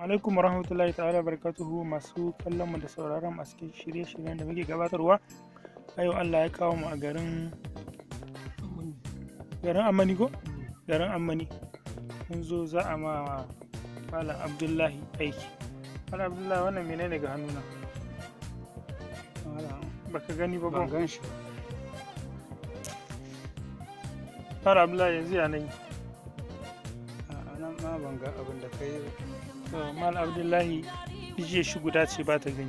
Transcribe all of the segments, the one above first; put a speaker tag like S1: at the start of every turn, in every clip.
S1: alaikum warahmatullahi ta'ala barakatuhu masu kallon mu da sauraron a cikin shirye-shiryen da muke gabatarwa a yau Allah ya kawo mu a garin garin Amani ko garin Amani mun zo za a ma Malam Abdullahi aiki Malam Abdullahi wannan menene ga hannuna Malam, baka gani ba
S2: ban
S1: ko
S2: gan shi
S1: Malam Abdullahi yanzu ya nayi
S2: a nan ma ban ga abin da kai
S1: to Malam Abdullahi jiya shi guda ce ba ta gani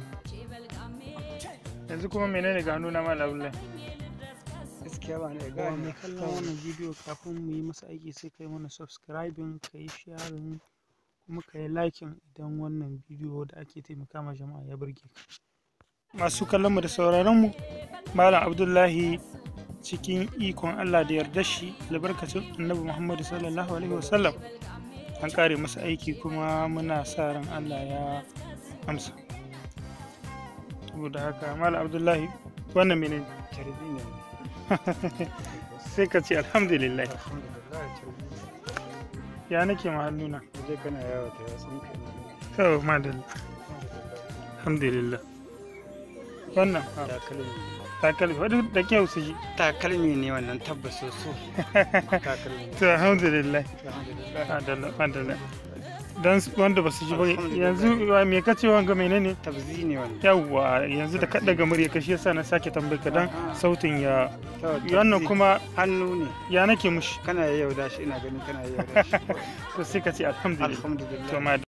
S1: yanzu kuma menene ga hannuna Malam Abdullahi
S2: gaskiya ba ne
S1: ga mai
S2: gani
S1: kallon wannan bidiyo kafin mu yi masa aiki sai kai mana subscribing ka yi sharing kuma ka yi liking idan wannan bidiyo da ake taimaka ma jama'a ya burge ka masu kallon mu da sauraron mu malam abdullahi cikin ikon allah da yarda shi albarkacin annabi muhammadu sallallahu alaihi wasallam an kare masa aiki kuma muna sa ran allah ya amsa saboda haka malam abdullahi wannan menene
S2: carbi ne
S1: sai ka ce alhamdulillah
S2: alhamdulillah carbi ne
S1: ya nake ma hannuna
S2: je kana yawo ta ya sun kai
S1: to madalla alhamdulillah wannan ah,
S2: takalmi
S1: takalmi wadda da kyau su ji
S2: takalmi ne wannan tabbas so takalmi
S1: to alhamdulillah
S2: alhamdulillah
S1: madalla madalla don su- wanda ba su ji ba
S2: Alhamdulillah.
S1: yanzu wa me kace wanga menene
S2: tabzi ne wannan
S1: yawwa yanzu da kaɗa ga murya kashi yasa na sake tambayar ka dan
S2: Aha.
S1: sautin ya
S2: To,
S1: wannan
S2: tabzi.
S1: kuma
S2: hannu ne
S1: ya nake mushi
S2: kana yau da shi ina ganin kana yau da shi
S1: to sai ka ce alhamdulillah to
S2: alhamdulillah
S1: madalla